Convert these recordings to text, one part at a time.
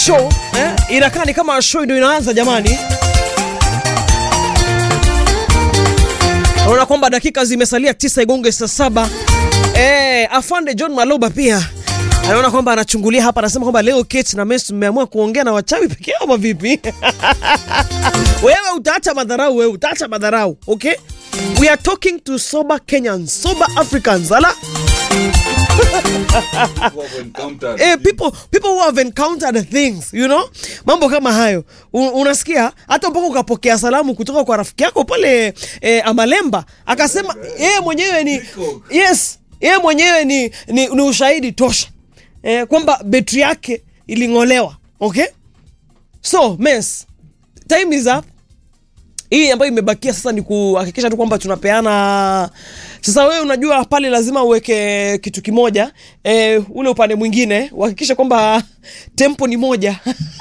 show eh, inakaa ni kama show ndio inaanza jamani. Naona kwamba dakika zimesalia tisa igonge saa saba. Eh, afande John Maloba pia anaona kwamba anachungulia hapa, anasema kwamba leo Kate na Messi mmeamua kuongea na wachawi peke yao ama vipi? Wewe utaacha madharau, wewe utaacha madharau, okay? We are talking to sober Kenyans, sober Africans. Ala? eh, people, people who have encountered things you know, mambo kama hayo U, unasikia hata mpaka ukapokea salamu kutoka kwa rafiki yako pale eh, Amalemba akasema yeye mwenyewe ni yes, yeye mwenyewe ni, ni, ni ushahidi tosha eh, kwamba betri yake iling'olewa. Okay, so mess, time is up hii ambayo imebakia sasa ni kuhakikisha tu kwamba tunapeana. Sasa wewe unajua pale lazima uweke kitu kimoja e, ule upande mwingine uhakikishe kwamba tempo ni moja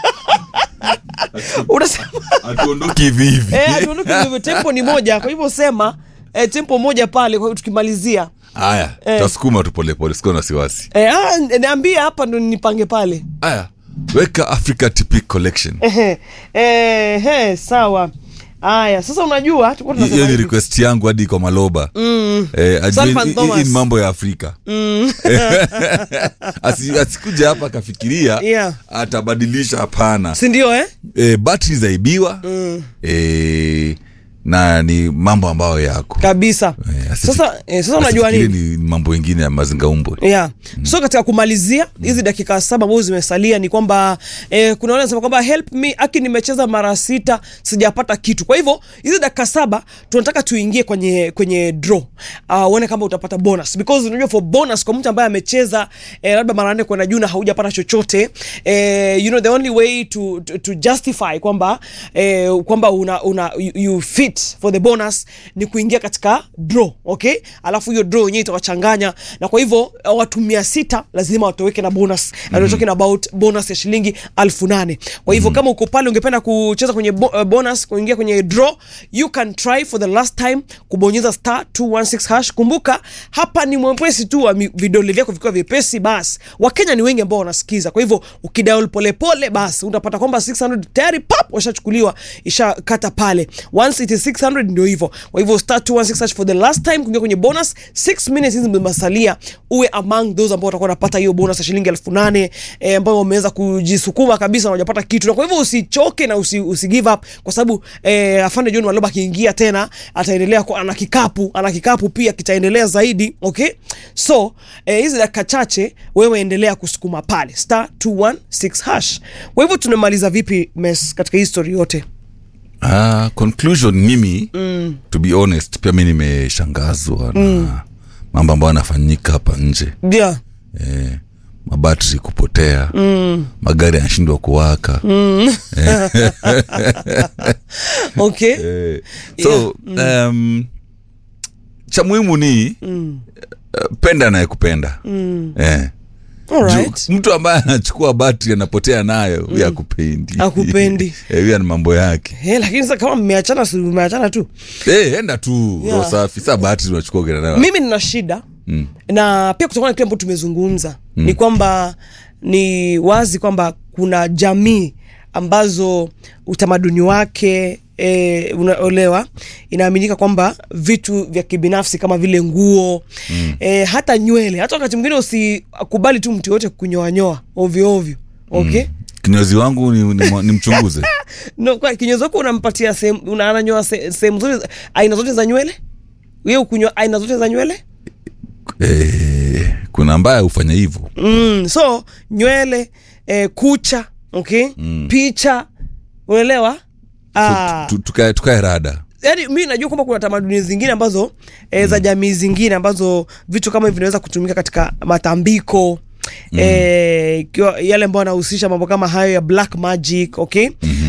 unasema hatuondoki hivi hivi eh, hatuondoki hivyo, tempo ni moja. Kwa hivyo sema e, tempo moja pale. Kwa hiyo tukimalizia haya Eh. tasukuma tu polepole sikuwa na wasiwasi e, ah, niambie hapa ndo nipange pale haya weka africa TP collection Ehe, ehe, sawa. Haya, sasa unajua tulikuwa tunasema hiyo ni hivi. request yangu hadi kwa maloba eh, ajue Salvan hii- Thomas. hii ni mambo ya afrika Asi, asikuja hapa akafikiria Yeah. atabadilisha hapana si ndio eh? eh, battery zaibiwa eh, na ni mambo ambayo yako kabisa Eh, asifi- sasa, eh, sasa unajua asifikirie nini ni mambo ingine ya mazingaumbwe yeah. so katika kumalizia hizi dakika saba ambazo zimesalia ni kwamba eh, kuna wale wanasema kwamba help me aki nimecheza mara sita sijapata kitu kwa hivyo hizi dakika saba tunataka tuingie kwenye kwenye draw uh, uone kama utapata bonus because unajua for bonus kwa mtu ambaye amecheza eh, labda mara nne kwenda juu na haujapata chochote eh, you know the only way to, to, to justify kwamba eh, kwamba una, una you, you fit for the bonus ni kuingia katika draw okay alafu hiyo draw yenyewe itawachanganya na kwa hivyo uh, watu mia sita lazima watoweke na bonus mm-hmm. and we're talking about bonus ya shilingi alfu nane kwa hivyo mm-hmm. kama uko pale ungependa kucheza kwenye bo, uh, bonus kuingia kwenye draw you can try for the last time kubonyeza star 216 hash kumbuka hapa ni mwepesi tu wa mi- vidole vyako vikiwa vyepesi basi wakenya ni wengi ambao wanasikiza kwa hivyo ukidaul polepole basi utapata kwamba 600 tayari pap washachukuliwa ishakata pale once it is 600 ndio hivyo kwa hivyo star 216 hash for the last time kuingia kwenye bonus 6 minutes hizi zimesalia uwe among those ambao watakuwa wanapata hiyo bonus ya shilingi elfu nane eh, ambao wameweza kujisukuma kabisa na wajapata kitu na kwa hivyo usichoke na usi, usi give up kwa sababu eh, afande John Maloba akiingia tena ataendelea kwa, ana kikapu ana kikapu pia kitaendelea zaidi okay so eh, hizi dakika chache wewe endelea kusukuma pale star 216 hash kwa hivyo tunamaliza vipi mes katika history yote Ah, conclusion mimi mm. to be honest pia mi nimeshangazwa na mambo ambayo anafanyika hapa nje yeah. eh, mabatri kupotea mm. magari yanashindwa kuwaka mm. okay eh, so um, cha muhimu ni mm. uh, penda anayekupenda mm. eh. Alright. Ju- mtu ambaye anachukua batri anapotea nayo huyo akupendi Hakupendi. Eh, huyo ana mambo yake Eh, lakini sasa kama mmeachana si mmeachana tu Eh, enda tu Yeah. roho safi saa batri unachukua ukienda nayo mimi nina shida mm. na pia kutokana na kile ambacho tumezungumza mm. ni kwamba ni wazi kwamba kuna jamii ambazo utamaduni wake E, unaolewa inaaminika kwamba vitu vya kibinafsi kama vile nguo mm. e, hata nywele hata wakati mwingine usikubali tu mtu yoyote kunyoanyoa ovyo ovyo okay mm. kinyozi wangu ni, ni, ni mchunguze no, kwa kinyozi wako unampatia sehemu una- ananyoa se- sehemu zote za- aina zote za nywele wewe ukunywa aina zote za nywele eh, kuna ambaye hufanya hivyo mm, so nywele eh, kucha okay mm. picha unaelewa Ah, Tu- tukae tukae rada yaani mi najua kwamba kuna tamaduni zingine ambazo e, za jamii zingine ambazo vitu kama hivi vinaweza kutumika katika matambiko mm. e, ikiwa yale ambayo yanahusisha mambo kama hayo ya black magic okay mm-hmm.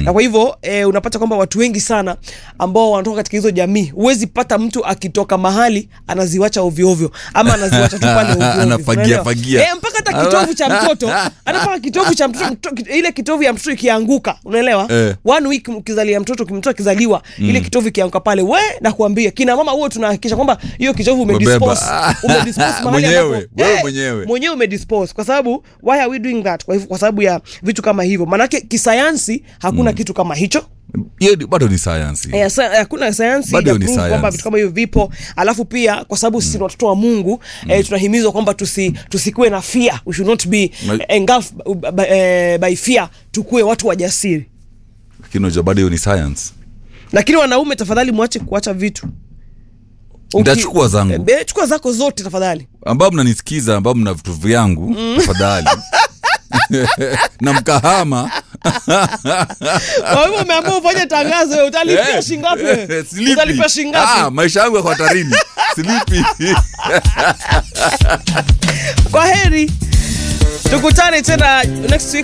na kwa hivyo eh, unapata kwamba watu wengi sana ambao wanatoka katika hizo jamii huwezi pata mtu akitoka mahali anaziwacha ovyoovyo ama anaziwacha tu pale ovyoovyo. Anafagia, Unaelewa? fagia. eh, mpaka hata kitovu cha mtoto anapaka kitovu cha mtoto mto- ile kitovu ya mtoto ikianguka unaelewa Eh. one week ukizalia mtoto mtoto akizaliwa ile kitovu ikianguka pale we nakuambia kina mama huo tunahakikisha kwamba hiyo kitovu umedispose Umebeba. umedispose mahali Mwenyewe, ambapo- wewe Eh, mwenyewe. mwenyewe umedispose kwa sababu why are we doing that kwa hivyo kwa sababu ya vitu kama hivyo maanake kisayansi hakuna kitu kama hicho hiyo ni- bado ni sayansi Eh, sa- hakuna sayansi Bado ni inaprove science. kwamba vitu kama hivyo vipo alafu pia kwa sababu sisi ni watoto wa mungu eh, tunahimizwa kwamba tusi, tusikuwe na fear we should not be Ma- engulfed by, eh, by fear tukuwe watu wajasiri lakini unajua bado hiyo ni science lakini wanaume tafadhali mwache kuacha vitu Uki- Nitachukua zangu. Eh, chukua zako zote tafadhali ambao mnanisikiza ambao mna vitu vyangu tafadhali na mkahama kwa hivyo umeamua ufanye tangazo wewe, utalipia Eh, shingapi eh, wewe? silipi. utalipia shingapi Ah, maisha yangu yako hatarini silipi kwa heri tukutane tena next week